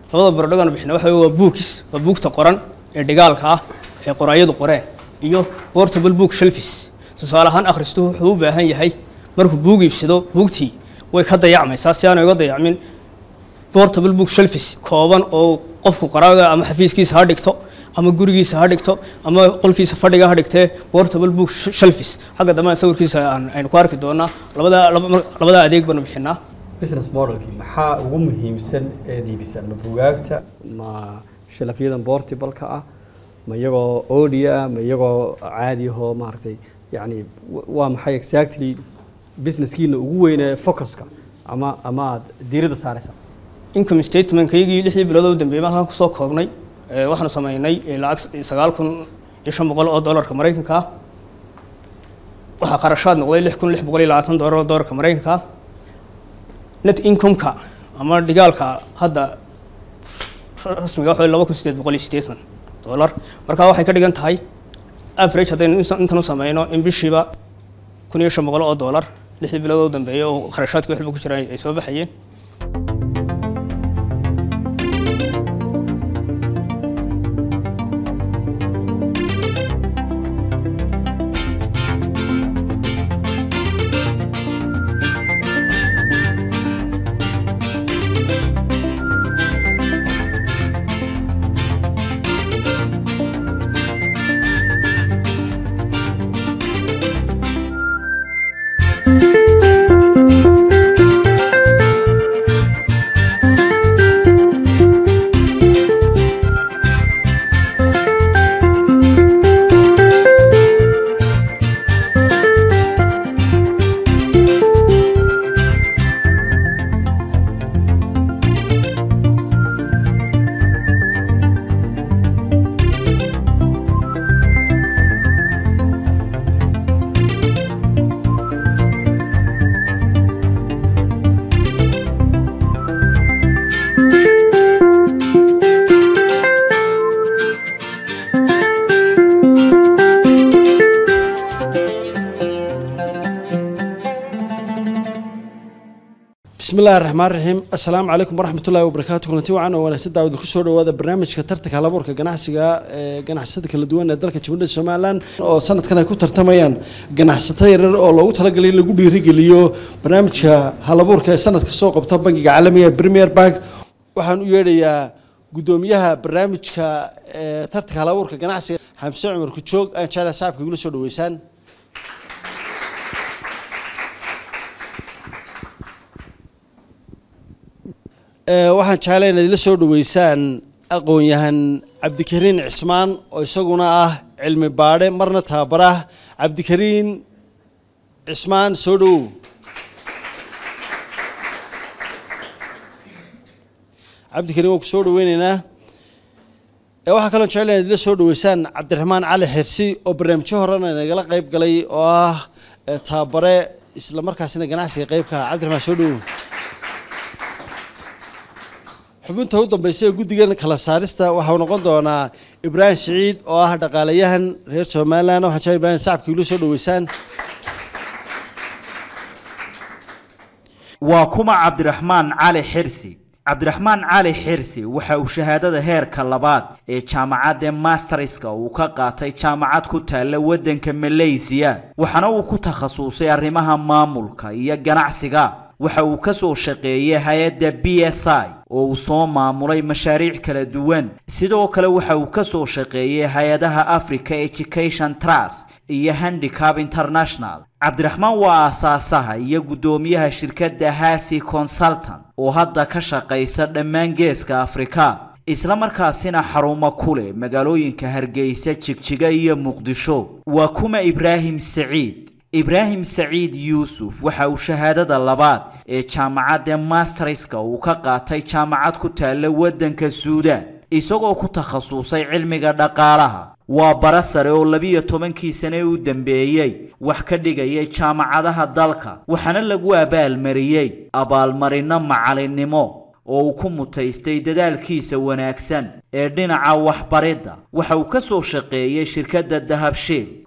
labada barodhagan bixina waxa wey waa bookis waa buugta qoran ee dhigaalka ah ee qoraayadu qoreen iyo portable book shelfis tusaale ahaan akhristuhu wuxuu u baahan yahay markuu buug iibsado buugtii way ka dayacmaysaa si aanay uga dayacmin portable book shelfis kooban oo qofku qoraaga ama xafiiskiisa ha dhigto ama gurigiisa ha dhigto ama qolkiisa fadhiga ha dhigtee portable book shelfis xagga dambe sawirkiisa aynu ku arki doonaa labada labada adeeg baanu bixinaa business modelkii maxaa ugu muhiimsan eed iibisaan ma bugaagta ma shalafyadan portableka ah ma iyagoo audia ma iyagoo caadi ahoo maaragtay yacni waa maxay exactly businesskiina ugu weyne focuska ama ama aada diiradda saaraysaa income statementkayagii lixdii bilood oo dambeeyay halkan kusoo koobnay waxaanu sameynay lacag sagaal kun iyo shan boqol oo dollarka maraykanka ah waxaa qarashaad noqday lix kun lix boqol iyo labaatan dollar oo dollarka maraykanka ah net income-ka ama dhigaalka hadda rasmiga waxa laba kun sideed boqol iyo siddeetan dollar marka waxay ka dhigan tahay average haddaynu intan u sameyno in bishiiba kun iyo shan boqol oo dollar lixdii bilood oo dambeeyay oo kharashaadka waxba ku jiraan ay soo baxayeen bismi illahi raxmaan raxiim assalaamu calaykum waraxmat ullahi wabarakaatu kulanti wacan oo wanaagsan daawada kusoo dhawaada barnaamijka tartanka halabuurka ganacsiga ee ganacsada kala duwan ee dalka jamhuuriyadda somalilan oo sanadkan ay ku tartamayaan ganacsato yarar oo loogu talagalay in lagu dhiirigeliyo barnaamijka halabuurka ee sanadka soo qabta bangiga caalamiga ee premier bank waxaan u yeedhayaa guddoomiyaha barnaamijka ee tartanka halabuurka ganacsiga xamse cumar kujoog aan jeclaha sacabka igula soo dhaweysaan waxaan jeclay inaad ila soo dhaweysaan aqoon-yahan cabdikariin cismaan oo isaguna ah cilmi baadhe marna tababarah cabdikariin cismaan soo dhowow cabdikariin waan ku soo dhaweyneynaa waxaa kaloo jeclay inaad ila soo dhaweysaan cabdiraxmaan cali xirsi oo barnaamijyo horena nagala qeyb galay oo ah tababare isla markaasina ganacsiga qeybka ah cabdiraxmaan soo dhowow xubinta u dambaysa ee guddigan kala saarista waxau noqon doonaa ibraahim siciid oo ah dhaqaalayahan reer somalilan waxaan jecel ibrahim sacabka igula soo dhaweysaan waa kuma cabdiraxmaan cali xirsi cabdiraxmaan cali xirsi waxa uu shahaadada heerka labaad ee jaamacadda masterska uu ka qaatay jaamacad ku taalla waddanka malaysiya waxaana uu ku takhasusay arrimaha maamulka iyo ganacsiga waxa uu ka soo shaqeeyey hay-adda b s i oo uu soo maamulay mashaariic kala duwan sidoo kale waxa uu ka soo shaqeeyey hay-adaha africa education trust iyo handicap international cabdiraxmaan waa aasaasaha iyo guddoomiyaha shirkadda hasi consultant oo hadda ka shaqaysa dhammaan geeska afrika isla markaasina xarumo ku leh magaalooyinka hargeysa jigjiga iyo muqdisho waa kuma ibraahim saciid ibraahim saciid yuusuf waxa uu shahaadada labaad ee jaamacadda masterska uu ka qaatay jaamacad ku taalla waddanka suudaan isagoo ku takhasusay cilmiga dhaqaalaha waa bara sare oo labiyo tobankii sane u dambeeyey wax ka dhigayay jaamacadaha dalka waxaana lagu abaalmariyey abaalmarino macalinimo oo uu ku mutaystay dadaalkiisa wanaagsan ee dhinaca waxbaridda waxa uu ka soo shaqeeyey shirkadda dahabshiil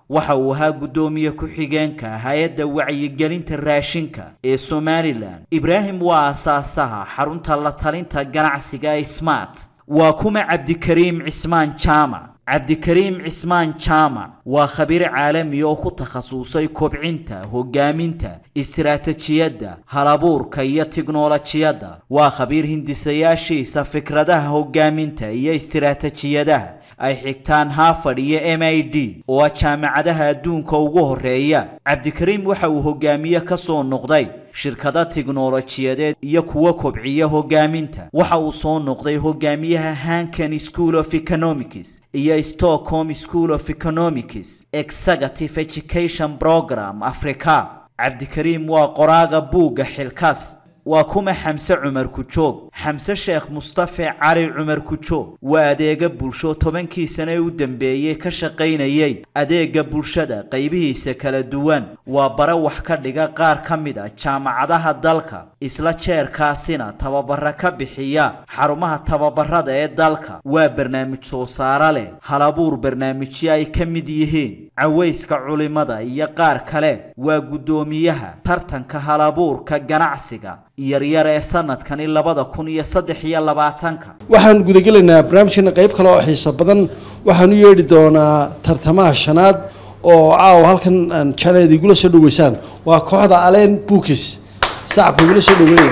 waxa uu ahaa guddoomiye ku-xigeenka hay-adda wacyigelinta raashinka ee somalilan ibraahim waa aasaasaha xarunta la talinta ganacsiga ee smart waa kuma cabdikariim cismaan jaamac cabdikariim cismaan jaamac waa khabiir caalami oo ku takhasusay kobcinta hogaaminta istiraatijiyadda halabuurka iyo tiknolojiyadda waa khabiir hindisayaashiisa fikradaha hogaaminta iyo istiraatijiyadaha ay xigtaan harvard iyo m i d oo ah jaamacadaha adduunka ugu horeeya cabdikariim waxa uu hogaamiye ka soo noqday shirkado tiknolojiyadeed iyo kuwa kobciya hogaaminta waxa uu soo noqday hogaamiyaha hankan school of economics iyo stockholm school of economics executive education program africa cabdikariim waa qoraaga buugga xilkaas waa kuma xamse cumar kujoog xamse sheekh mustafe cali cumar kujoog waa adeega bulsho tobankii sane u dambeeyey ka shaqaynayay adeega bulshada qaybihiisa kala duwan waa bare wax ka dhiga qaar ka mid a jaamacadaha dalka isla jeerkaasina tababara ka bixiya xarumaha tababarada ee dalka waa barnaamij soo saare leh halabuur barnaamijyo ay ka mid yihiin cawayska culimada iyo qaar kale waa guddoomiyaha tartanka halabuurka ganacsiga yaryar ee sanadkani labada kun iyo saddex iyo labaatanka waxaan gudagelaynaa barnaamijkeena qayb kale oo xiiso badan waxaan u yeedhi doonaa tartamaha shanaad oo caawa halkan aan jeclay ad igula soo dhaweysaan waa kooxda aleen bookis sacabka igula soo dhaweynaya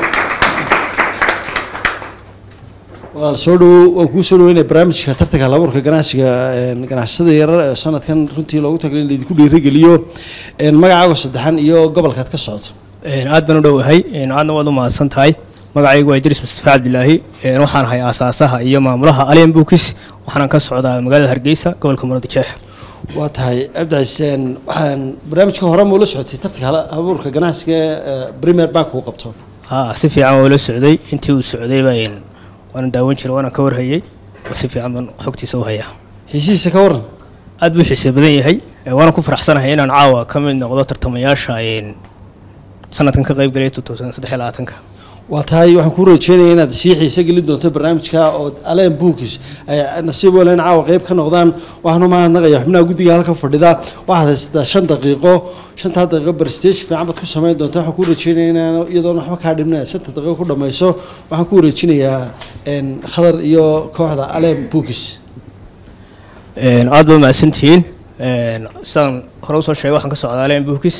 walaal soo dhawow waan kuu soo dhaweynaya barnaamijka tartanka halabuurka ganacsiga ganacsada yarar ee sanadkan runtii loogu talagalay in laydinku dhiirigeliyo magacaaga saddexan iyo gobolkaad ka socoto aad baan u dhowahay aadna waad u mahadsan tahay magacaygu waa idriis mustafa cabdilaahi waxaan ahay aasaasaha iyo maamulaha alien bookis waxaanan ka socdaa magaalada hargeysa gobolka muradjeex waa tahay abdicaseen waxaan barnaamijka hore ma ula socotay tartanka halabuurka ganacsiga ee premier bank uu qabto ha si fiican waa ula socday intii uu socdayba waana daawan jiray waana ka warhayay oo si fiican baan xogtiisa u hayaa xiisihiisa ka waran aad buu xiise badan yahay waana ku faraxsanahay inaan caawa ka mid noqdo tartamayaasha sanadkan ka qayb galay ka waa tahay waxaan kuu rajeynaya inaad sii xiise gelin doonto barnaamijka oo aleen bookis ay nasiib walen caawa qayb ka noqdaan waxaan u mahadnaqaya xubnaha guddiga halka fadhida waxaad haysataa shan daqiiqo shantaa daqiiqo barstage fiican baad ku samayn doonta waxaan kuu rajeynaya inaan iyadoona waxba kaa dhibna shanta daqiiqo ku dhammayso waxaan kuu wareejinayaa khadar iyo kooxda aleen bookis aad baa mahadsantihiin sidaan hore usoo sheegay waxaan ka socdaa aleen bookis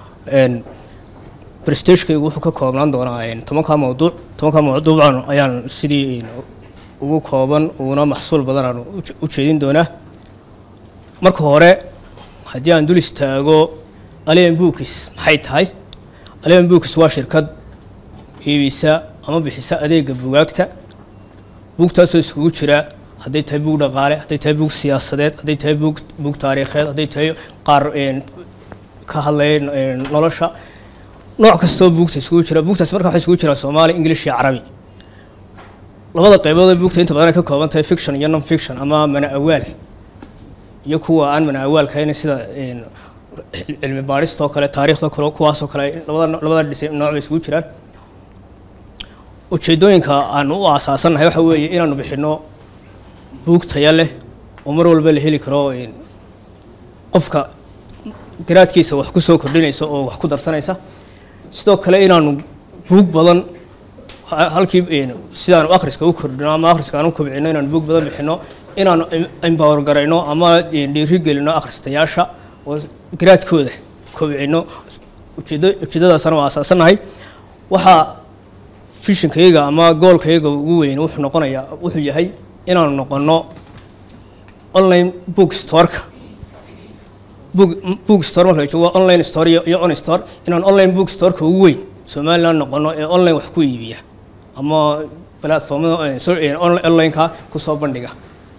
brestagekaygu wuxuu ka koobnaan doonaa tobankaa mawduuc tobankaa mawduucan ayaan sidii ugu kooban uguna maxsuul badan aan u jeedin doonaa marka hore haddii aan dul istaago alien bookis maxay tahay alien bookis waa shirkad iibisa ama bixisa adeega bugaagta buugtaasoo iskugu jira hadday tahay buug dhaqaale hadday tahay buug siyaasadeed hadday tahay buug buug taariikheed hadday tahay qaar ka hadlaya nolosha nooc kastoo buugta isugu jira buugtaas marka waxay isugu jiraa soomaali english iyo carabi labada qaybood ee buugta inta badan ay ka kooban tahay fiction iyo non fiction ama mana awaal iyo kuwa aan mana awaalkahayn sida cilmi baadhistoo kale taariikhdoo kale kuwaasoo kale labada labada dhis nooc bay isugu jiraan ujeedooyinka aan u aasaasannahay waxa weeye inaanu bixino buug taya leh oo mar walba la heli karo qofka garaadkiisa wax ku soo kordhinaysa oo wax ku darsanaysa sidoo kale inaanu buug badan halkii sidaanu akhriska u kordhino ama akhriska aan u kobcino inaanu buug badan bixino inaanu empower garayno ama dhiiri gelino akhristayaasha oo garaadkooda kobcino ujeedo ujeedadaasana waa aasaasannahay waxaa fishinkayaga ama goolkayaga ugu weyn wuxuu noqonayaa wuxuu yahay inaanu noqono online book storeka book book store marka joogo online store iyo, iyo on store inaan online book storeka ugu weyn somaliland noqono ee online wax ku iibiya ama platformada online-ka kusoo bandhiga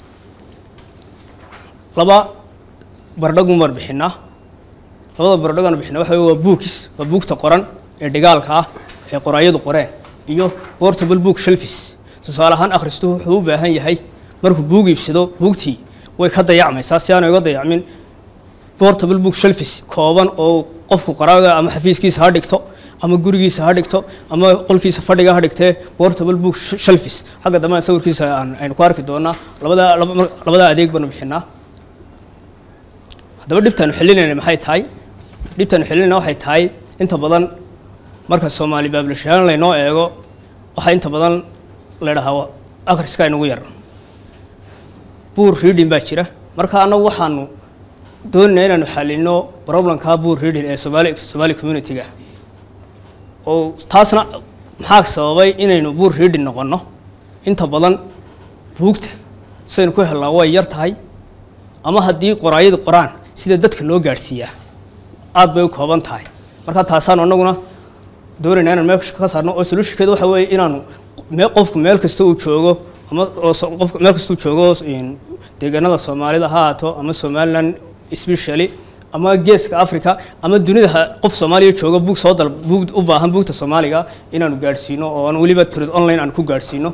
laba bardhagun baan bixinaa labada bardhagaan bixinaa waxa waa bookis waa buugta qoran ee dhigaalka ah ee qoraayadu qoreen iyo portable book shelfis tusaale ahaan akhristuhu wuxuu u baahan yahay markuu buug iibsado buugtii way ka dayacmaysaa si aanu iga dayacmin portable book shelfis kooban oo qofku qoraaga ama xafiiskiisa ha dhigto ama gurigiisa ha dhigto ama qolkiisa fadhiga ha dhigtee portable book shelfis xagga dambe sawirkiisa aan aynu ku arki doonaa labada labada adeeg baanu bixinaa haddaba dhibtaanu xillinayna maxay tahay dhibtaanu xillinayna waxay tahay inta badan marka soomaali baabulashahaan laynoo eego waxaa inta badan la dhahaa akhriska inugu yar buur reading baa jira marka annagu waxaanu doonayna inaanu xalino problemkaa buur reading ee somaali somaali community-ga oo taasna maxaa sababay inaynu buur reading noqonno inta badan buugta sidaynu ku helnaa way yar tahay ama haddii qoraayadu qoraan sida dadka loo gaadhsiiyaa aad bay u kooban tahay marka taasaanu annaguna doonaynaa inaan meel ka saarno oo solutionkeeda waxa weeye inaanu mee qofku meel kasta uu joogo ama oo qofku meel kasta uu joogo deegaanada soomaalida ha ahaato ama somaliland specially ama geeska africa ama dunida qof soomaaliya jooga buug soo dal buug u baahan buugta soomaaliga inaanu gaadhsiino oo aan weliba trade online aan ku gaadhsiino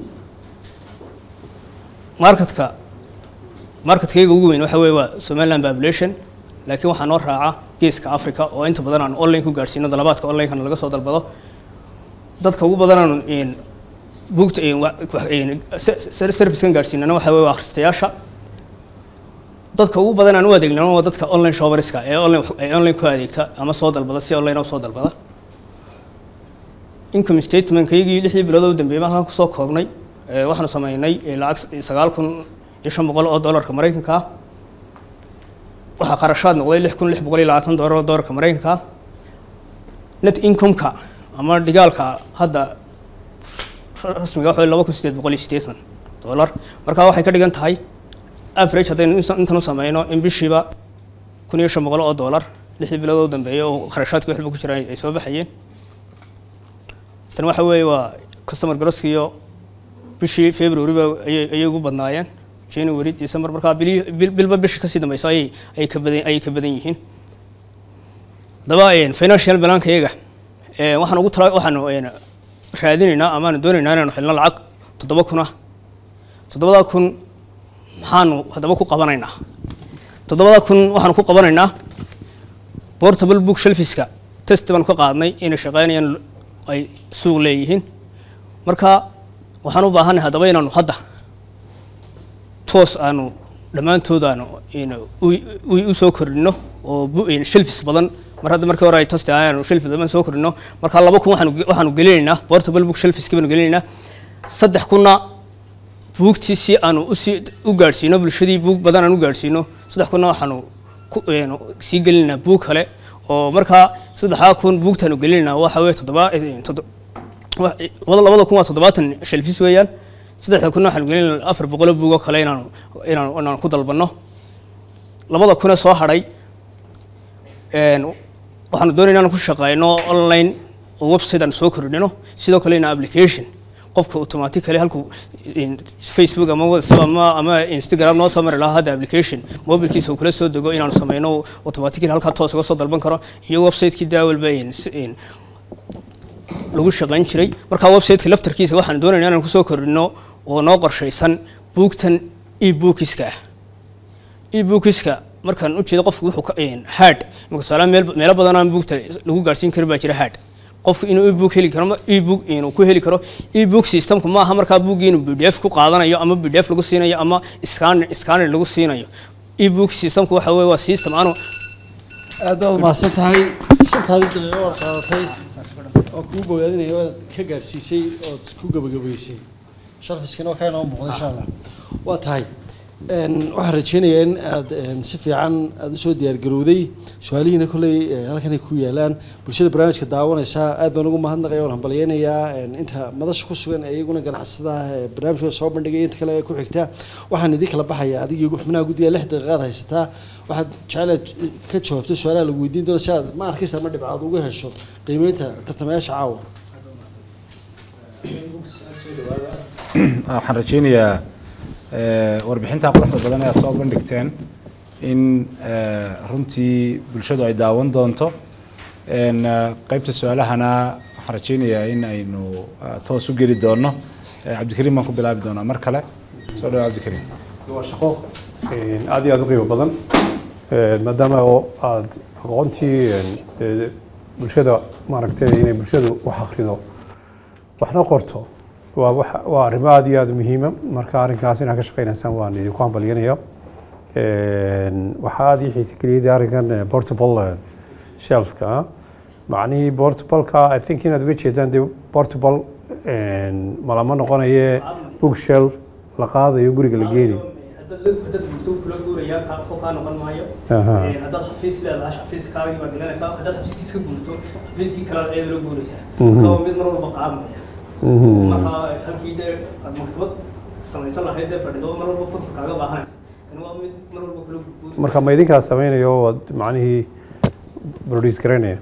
marketka marketkayga ugu weyn waxa weeye waa somaliland population laakiin waxaa noo raaca geeska africa oo inta badan aan online ku gaadhsiino dalabaadka onlinekana laga soo dalbado dadka ugu badan aanu buugta servicekan gaadhsiinana waxa weye waa akhristayaasha dadka ugu badan aan u adeegnano waa dadka online shopperska ee online ee online ku adeegta ama soo dalbada si online u soo dalbada income statementkaygii lixdii bilood oo dambeeyay halkan kusoo koobnay waxaanu sameynay lacag sagaal kun iyo shan boqol oo dollarka maraykanka ah waxaa kharashaad noqday lix kun lix boqol iyo labaatan dollar oo dollarka maraykanka ah net income-ka ama dhigaalka hadda rasmiga waxa laba kun sideed boqol iyo siddeetan dollar marka waxay ka dhigan tahay average haddaynu intan u sameyno in bishiiba kun iyo shan boqol oo dollar lixdii bilood oo dambeeyay oo kharashaadkii waxba ku jiraan ay soo baxayeen tan waxa weeye waa customer grosskiyo bishii february ba ayay ayay ugu badnaayeen january december markaa bili bilba bishii kasii dambeyso ayay ayay ka badan ayay ka badan yihiin haddaba financial balanka iyaga waxaan ugu tala waxaanu raadinaynaa amaanu doonaynaa inaanu helno lacag toddoba kun ah toddobada kun maxaanu haddaba ku qabanaynaa toddobada kun waxaanu ku qabanaynaa portable book shelfiska test baan ka qaadnay inay shaqeynayaan ay suuq leeyihiin marka waxaan u baahanay haddaba inaanu hadda toos aanu dhammaantood aanu u soo kordhino oo shelfis badan mar hadda markii hore ay tasti aanu shelfis badan soo kordhino marka laba kun waxaanu waxaanu gelinaynaa portable book shelfiski baanu gelinaynaa saddex kunna buugtii si aanu usii u gaadhsiino bulshadii buug badan aan u gaadhsiino saddex kunna waxaanu sii gelinaynaa buug kale oo markaa saddexdaa kun buugtaanu gelinaynaa waxa weye toddoba labada kun waa toddobaatan shelfis weeyaan saddexda kunna waxaanu gelinaynaa afar boqolo buug oo kale inaanu inaanu inaanu ku dalbanno labada kunee soo hadhay waxaanu doonayna inaan ku shaqeyno online oo website aan soo kordhino sidoo kale ina application qofka automatically halkuu facebook ama whatsapp ama ama instagram noo soo mari lahaa hadda application mobilkiisa uu kula soo dego inaanu sameyno automatically halkaa toos uga soo dalban karo iyo website-kii daawalba lagu shaqeyn jiray marka website-ka laftarkiisa waxaan doonaynaa inaan kusoo kordhino oo noo qorshaysan buugtan e-bookiska ah e-bookiska markaan u jeedo qofku wuxuu ka hard imika tusaale meel meelo badan aan buugta lagu gaarsiin karin baa jira hard qofku inuu ebook heli karo ebook inuu ku heli karo ebook systemku ma aha markaa buuggii inuu pdf ku qaadanayo ama pdf lagu siinayo ama scanner scanner lagu siinayo ebook systemku waxa weeye waa system aanu aad baad umahadsan tahay shantaadii daqiiqo waad qaadatay oo kuu bogaadinaya waad ka gaadhsiisay ood ku gabagabaysay sharfiskana waa kaa inoo muuqda insha allah waa tahay waxaan rajeynayaa in aad si fiican aada usoo diyaargarowday su-aalihiina kolley halkan ay ku yaalaan bulshada barnaamijka daawanaysaa aad baan ugu mahadnaqaya waan hambalyeynayaa inta madasha ku sugan ee iyaguna ganacsadaha ee barnaamijkooda soo bandhigay inta kale ee ku xigta waxaan idin kala baxaya adigii xubnaha guddiga lix daqiiqaad haysataa waxaad jecelaad ka jawaabto su-aalaha lagu weydiin doono si aad ma arkaysa ma dhibcaad uga hesho qiimeynta tartamayaasha caawa waxaan rajeynayaa warbixinta quruxda badan ee aad soo bandhigteen in runtii bulshadu ay daawan doonto qaybta su-aalahana waxaan rajeynayaa in aynu toos u geli doono cabdikariim baan ku bilaabi doonaa mar kale soo dhawo cabdikariim waa shaqo aad iyo aad u qiimo badan maadaama oo aad aqoontii bulshada maaragtay inay bulshadu wax akhrido waxna qorto waa wax waa arrimo aad iyo aad muhiima marka arrinkaas inaad ka shaqaynaysaan waan idinku hambalyanaya Een, waxaa aada ii xiisi geliyay arrinkan eh, portable eh, shelfka ah macnihii portableka i think inaad uga jeedaan dee portable een, malama noqonaye bookshelf la qaadayo guriga la geenayo haddaad gurto kula guurayaa kaa koo kaa noqon maayo Aha. Ee, haddaad xafiis leedahay xafiiskaagii baad gelinaysaa haddaad xafiiskii ka guurto xafiiskii kale aad eeda la guuraysaa Mhm. marka waa mid mar walba qaadmaya Mhm. marka halkii dee aad maktabad samaysan lahayd dee fadhido mar walba furfur kaaga baahanaysa kan waa mid mar walba kula guuri marka ma idinkaas samaynayo oo macnihii produce garaynaya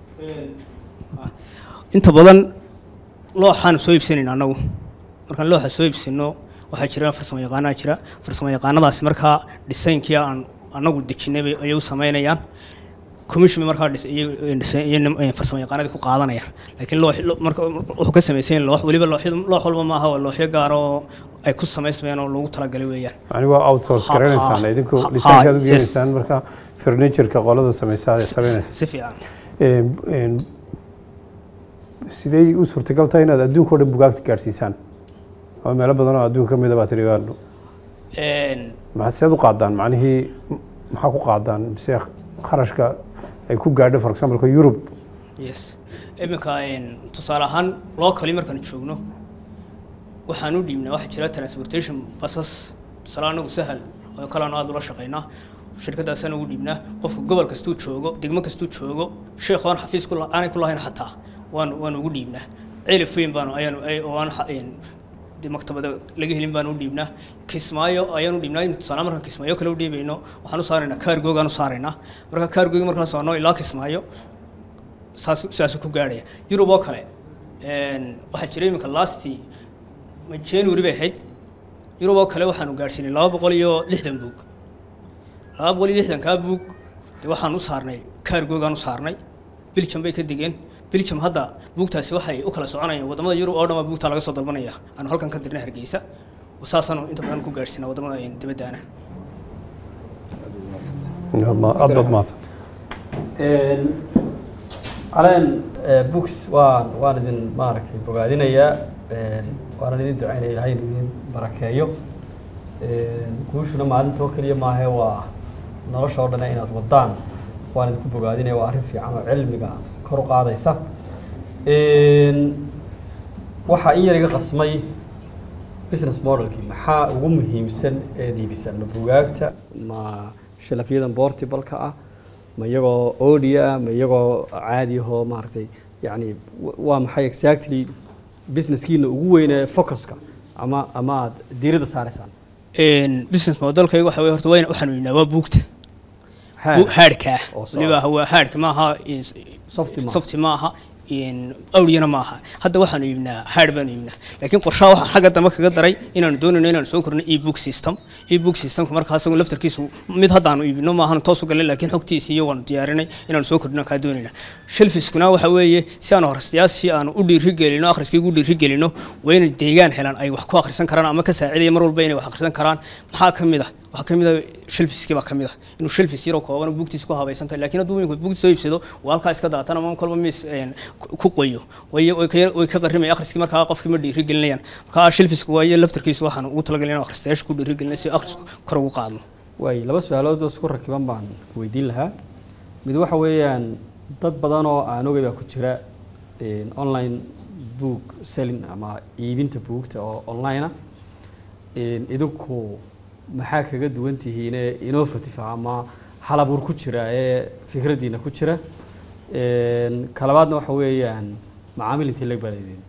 inta badan looxaan soo iibsanayna annagu markaan looxa soo iibsano waxaa jira farsamo yaqaanaa jira farsamo yaqaanadaasi markaa dhisaynkii aan annagu dejinay bay ayay u samaynayaan commission bay markaa dhis- iyay- dhisay- iyo nim- eh, farsamo yaqaanadii ku qaadanayaan laakiin loox lo- marka wuxuu ka samaysan yahay loox weliba looxyadu loox walba maaha waa looxyo gaar oo ay ku samaysmayaan oo loogu talagalay weeyaan macnihi waa outsource Ha- garanaysaan ha- idinku ha- dhisaankaad u yes. geenaysaan marka furnitureka qolada samaysaa samaynaysa si fiican Een, een, sidee u suurtagal tahay inaad adduunka oo dhan bugaagta gaadhsiisaan ama meelo badan oo adduunka ka mid a baa tiri waa Een, maxaa seed u qaadaan macnihii m- maxaa ku qaadaan mise kharashka ay ku gaadho for example Europe yes iminka een, tusaale ahaan locally markaan joogno waxaan u dhiibnaa waxaa jira transportation basas tusaale anagu sahal oo kalean aada ula shaqaynaa shirkadaasaan ugu dhiibnaa qofka gobol kastuu joogo degmo kastuu joogo sheekh oon xafiis ku la- aanay ku lahayn xataa waan waan ugu dhiibnaa cilif weyn baanu ayaanu ay- oo aan xa- een, dee maktabada laga helin baanu u dhiibnaa kismaayo ayaan u dhiibnaa tusaale markaan kismaayo kale u dhiibayno waxaan u saaraynaa kaargoogaan u saaraynaa marka kaargoogi markaan saarno ilaa kismaayo saas saasuu ku gaadhaya yurub oo kale een, waxaa jira iminka lasti ma january bay ahayd yurub oo kale waxaanu gaadhsiinay laba boqol iyo lixdan buug laba boqol iyo lixdankaa buug de waxaan u saarnay kaargoogaan u saarnay biljam bay ka degeen biljam hadda buugtaasi waxay u kala soconayaan wadamada yurub oo dhan baa buugtaa laga soo dalbanaya aanu halkan ka dirnay hargeysa saasaanu inta badan ku gaadhsiinaa wadamada een, dibaddaana aad baad maata caleen books waan waan idin maaragtay bogaadinayaa een, waanan idin ducaynaya ilahay idin barakeeyo een, guushuna maalinta oo keliya maahe waa nolosha oo dhan inaad wadaan waan idinku bogaadinaya waa arrin fiican oo cilmiga kor u qaadaysa Een, waxaa in yar iga qasmay business modelkii maxaa ugu muhiimsan eed iibisaan ma bugaagta ma shalafyadan portable-ka ah ma iyagoo audio ah ma iyagoo caadi ahoo maaragtay yacni wa- waa maxay exactly businesskiina ugu weynee focuska ama ama aad diiradda saaraysaan Een, business modelkayga waxa weye horta wayna waxaanu yidhnaa waa buugta Haad. Bu- haadhka ah Oo soo- weliba waa haadhka maaha in- Softy maaha. softy maaha in awriyana maaha hadda waxaanu iibnaa haadh baanu iibnaa laakiin qorshaha waxaan xagga dambe kaga daray inaanu doonayno inaanu soo korno ebook system ebook systemka markaa asagu laftarkiisu mid haddaanu iibino maahan toos u galnay laakiin xogtiisa iyo waanu diyaarinay inaanu soo kordhino kaa doonayna shelfiskuna waxa weeye si aanu horastayaashii aanu u dhiirigelino akhriskii ugu dhiirigelino waa inay deegaan helaan ay wax ku akhrisan karaan ama ka saacidaya mar walba inay wax akhrisan karaan maxaa ka mid ah waxaa ka mid ah shelfiskii baa ka mid ah inuu shelfis yaroo kooban oo buugtiisa ku habaysan tahay laakiin hadduu wiilku buugta soo iibsado waa halkaa iska daatan ama kolba miis een, ku ku qoyo way way ka yar- way ka qarrimaya akhriskii markaa qofkii ma dhiirigelinayaan markaa shelfisku waaye laftarkiisu waxaan ugu talagalay inaan akhristayaasha ku dhiirigelinay si akhrisku kor ugu qaadno waay laba su-aalood oo isku rakiban baan weydiin lahaa mid waxa weeyaan dad badan oo aan ogay baa ku jira een, online book selling ama iibinta buugta oo online ah Een, idinku maxaa kaga duwan tihiine innovative ah ama halabuur ku jira ee fikraddiina ku jira Een, ka labaadna waxa weeyaan macaamil intii lag baa leediin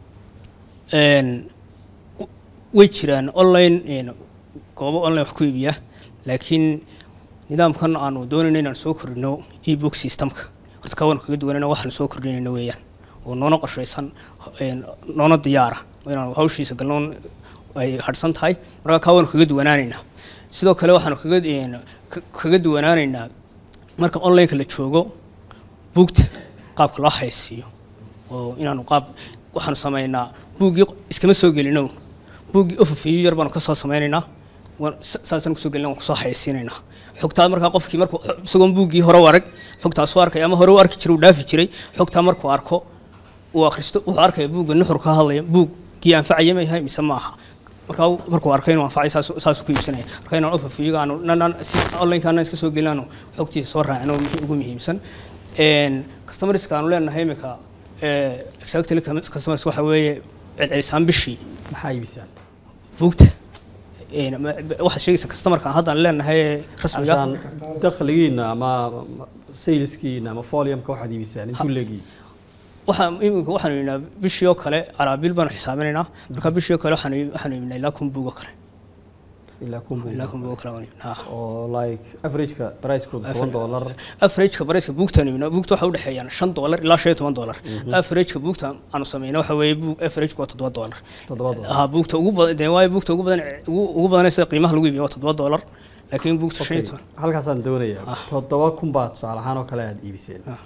Een, w- way jiraan online een, goobo online wax ku iibiya laakiin nidaamkan aanu doonayno inaan soo kordhino ebook systemka horta ka waanu kaga duwanayna waxaan soo kordhinayna weeyaan oo noona qorshaysan een, noona diyaara oo inaanu hawshiisa galnoon ay hadhsan tahay marka ka waanu kaga duwanaanaynaa sidoo kale waxaanu kaga een, ka- kaga duwanaanaynaa marka onlineka la joogo buugta qaabka loo haysiiyo oo inaanu qaab waxaanu samaynaa buuggii iskama soo gelino buuggii ofafiyo yar baanu kasoo samaynaynaa waan- sa- saasaan kusoo gelina waan kusoo haysiinaynaa xogtaa markaa qofkii markuu isagoon buuggii hore u arag xogtaasuu arkay ama hore u arki jiray uu dhaafi jiray xogtaa markuu arko uu akhristo wuxuu arkaya buugga nuxur ka hadlaya buuggii anfacaya ma yahay mise ma aha markaa markuu arkay inuu anfacay saas saasuu ku iibsanaya marka inaan overview aanu nanan si online kaana iska soo gelinaanu xogtiisa soo raacino wixii ugu muhiimsan een customerska aanu leenahay imika ee exactly customers waxa weeye celcelisaan bishii maxaa iibisaan buugta een ma- waxaad sheegaysa customerka aan haddaan leenahay ee rasmiga عشان dakhligiina ama saleskiina ama foliumka waxaad iibisaan intuu leegii waxaan iminka waxaanu yidhnaa bishii oo kale araabil baanu xisaabinaynaa marka bishii oo kale waxaanu waxaanu yidhnaa ilaa kun buug oo kale ilaa kun ilaa kun buug oo kale waanu yidhnaa oo like averageka pricekooda toban dollar averageka barayska buugtaan yidhnaa buugta waxay u dhexeeyaan shan dollar ilaa shan iyo toban dollar averageka buugta aanu sameyna waxa weeye buug averageka waa toddoba dollar toddoba dollar ha buugta ugu badan dee waayo buugta ugu badan ugu ugu badanaysa qiimaha lagu iibiyo waa toddoba dollar laakiin buugta shan iyo Okay, toban halkaasaan doonayaa toddoba kun baa tusaale ahaan oo kale aad iibiseen Ah.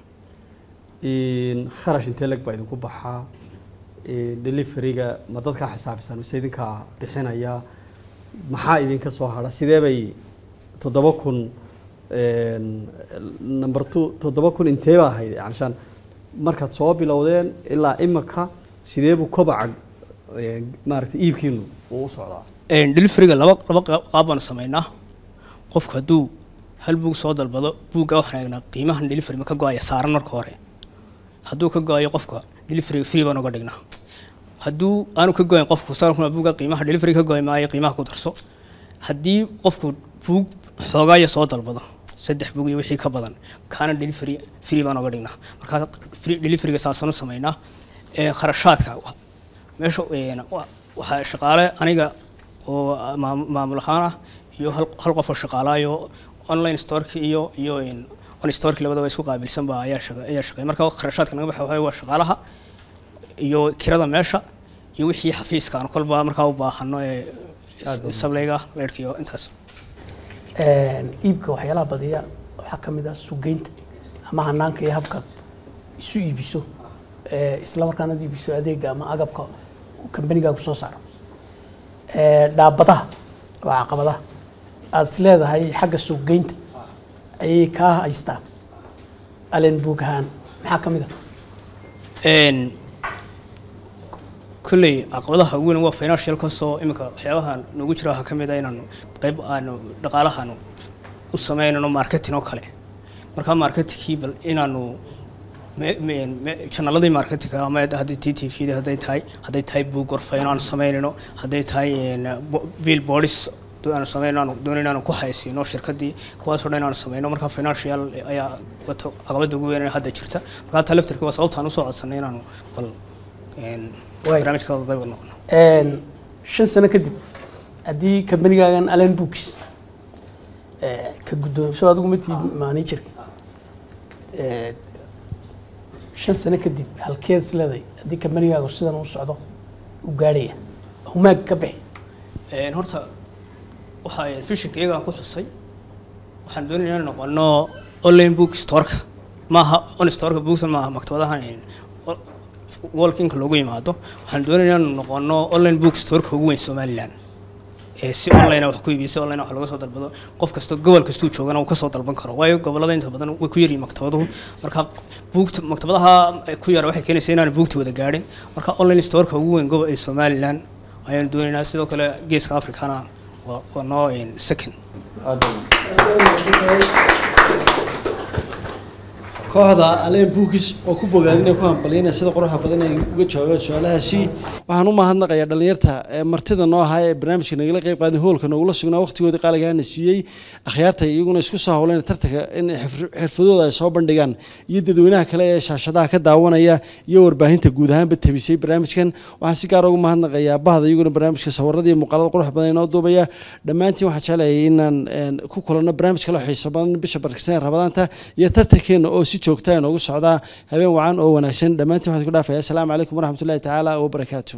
in kharash intee leg baa idinku baxaa in deliveryga ma dadkaa xisaabisaan mise idinkaa bixinaya maxaa idinka soo hadha sidee bay toddoba kun een, number two toddoba kun intee baa ahayd canshaan markaad soo bilowdeen ilaa imika sidee buu kobaca een, maaragtay iibkiinu uu u socdaa Een, deliveryga laba laba qaab qaab baanu sameynaa qofku hadduu hal buug soo dalbado buugga waxaan eegnaa qiimahan delivery ma ka go-aya saaran marka hore hadduu ka go-ayo qofka deliveryga free baan uga dhignaa hadduu aanu ka go-ayn qofku saarkuna buugga qiimaha delivery ka go-ay maayo qiimaha ku darso haddii qofku buug xoogaaya soo dalbado saddex buug iyo wixii ka badan kaana delivery free baan uga dhignaa markaa free deliveryga saasanu sameynaa Ee, kharashaadka wa- meesha een, wa- waxaa shaqaale aniga oo maam- maamul ahaan ah iyo hal hal qof oo shaqaalaayo online storeki iyo iyo een, on storeki labadaba isku qaabilsan baa ayaa shaqa ayaa shaqeeya marka kharashaadka naga baxa waxaa waa shaqaalaha iyo kirada meesha iyo wixii xafiiska aan kolba markaa u baahano ee sableyga leerka iyo intaas Een, iibka waxyaalaha badiya waxaa ka mid ah sugeynta ama hanaanka iyo habkaad isu iibiso ee, isla markaana aad iibiso adeega ama agabka uu kambanigaagu soo saaro Ee, dhaabadaha waa caqabadaha aad is leedahay xagga sugeynta ayay kaa haystaan alen buug ahaan maxaa ka mid ah een kulley caqabadaha ugu weyn waa financial kasoo iminka waxyaabaha noogu jira waxaa ka mid ah inaanu qayb aanu dhaqaalahaanu u sameynano marketing oo kale markaa marketingkii bal inaanu me- me- me- jannaladii marketingka ama hadday t t v hadday tahay hadday tahay buug gorfayno aanu sameynayno hadday tahay een, bo- bill boardis aanu sameyno aanu doonayno aanu ku haysiino shirkadii kuwaasoo dhan aanu sameyno markaa financial ayaa wato caqabada ugu weyn ee hadda jirta markaa taa laftirka waa sababta aan usoo codsanay inaanu bal een, Waay. barnaamijka qayb ka noqono Een, shan sano kadib haddii kambanigaagan allen books ee, ka guddoonso adigu ma tihid managerka ee, shan sano kadib halkeed is leedahay haddii kambanigaagu sidan u socdo u gaadhaya humaag ka bixi Een, horta waxa fishinka iyagaan ku xusay waxaan doonayaa inaan noqono online book storeka maaha on storeka bookta maaha maktabadahan een, o- walkinka loogu yimaado waxaan doonayaa inaan noqono online book storeka ugu weyn somaliland ee si online wax ku iibiyo si online wax laga soo dalbado qof kasta gobol kastuu joogana uu kasoo dalban karo waayo gobolada inta badan way ku yaryihiin maktabaduhu marka buugta maktabadaha ku yara waxay keenaysaa inaan buugta wada gaadhin marka online storeka ugu weyn gobol ee somaliland ayaan doonaynaa sidoo kale geeska africana waa waa noo een, second kooxda aleen bookis oo ku bogaadinaya ku hambalyaynaya sida quruxa badan ay uga jawaabeen su-aalahaasi waxaan u mahadnaqayaa dhalinyarta ee martida noo ahaa ee barnaamijka nagala qayb qaaday hoolka noogula sugnaa waqtigoodii qaaligaana siiyey akhyaarta iyaguna isku soo howleen tartanka in xirf- xirfadooda ay soo bandhigaan iyo dadweynaha kale ee shaashadaha ka daawanaya iyo warbaahinta guud ahaanba tabisay barnaamijkan waxaan si gaar ugu mahadnaqayaa bahda iyaguna barnaamijka sawirada iyo muuqaalada qurux badan inoo duubaya dhammaantiin waxaan jeclayay inaan een, ku kulanno barnaamij kale oo xiiso badan bisha barkisan rabadaanta iyo tartankeena oo si joogta ah inoogu socdaa habeen wacan oo wanaagsan dhammaantiin waxaan ku dhaafaya asalaamu calaykum waraxmatullahi tacaala wabarakaatu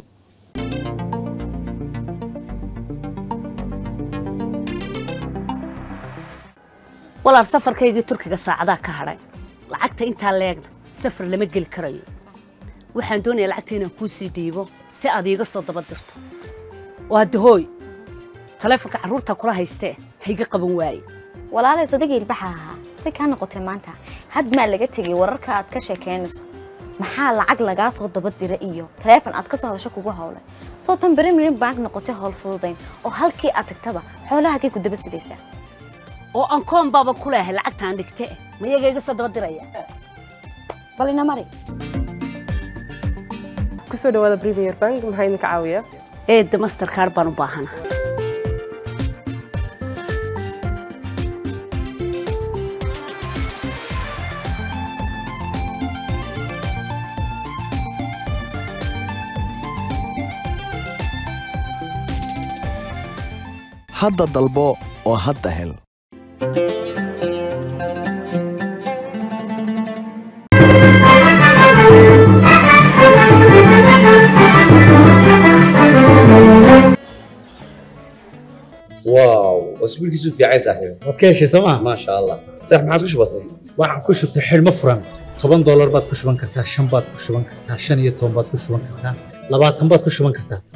walaal safarkaygii turkiga saacadaa ka hadhay lacagta intaa leegna safar lama geli karayo waxaan doonayaa lacagta inaan kuu sii dhiibo si aad iiga soo daba dirto waa dahooy taleefonka carruurta kula haystee hayga qaban waaye walaalay sodagii ilbaxa ahaa si kaa noqotay maanta had maa laga tegay wararka aad ka sheekeynayso maxaa lacag lagaa soo daba dira iyo taleefon aad ka soo hadasho kugu howlay soo tan premier bank noqotay howl fududayn oo halkii aad tagtaba xoolahagay ku daba sidaysaa oo aan koon baaba ku leehay lacagtaan dhigte ma iyaga iga soo daba diraya bal ina mari kusoo dhawaada premier bank maxaa idinka caawiya eedda mastercard baan u baahana hadda dalbo oo hadda hel واو اسبوعك في عين صاحبي waad ka heshay sooma ما شاء الله صح ما عاد بسيط waxaan ku shubtay xidhmo furan toban doolar baad ku shuban kartaa shan baad ku shuban kartaa shan iyo toban baad ku shuban kartaa labaatan baad ku shuban kartaa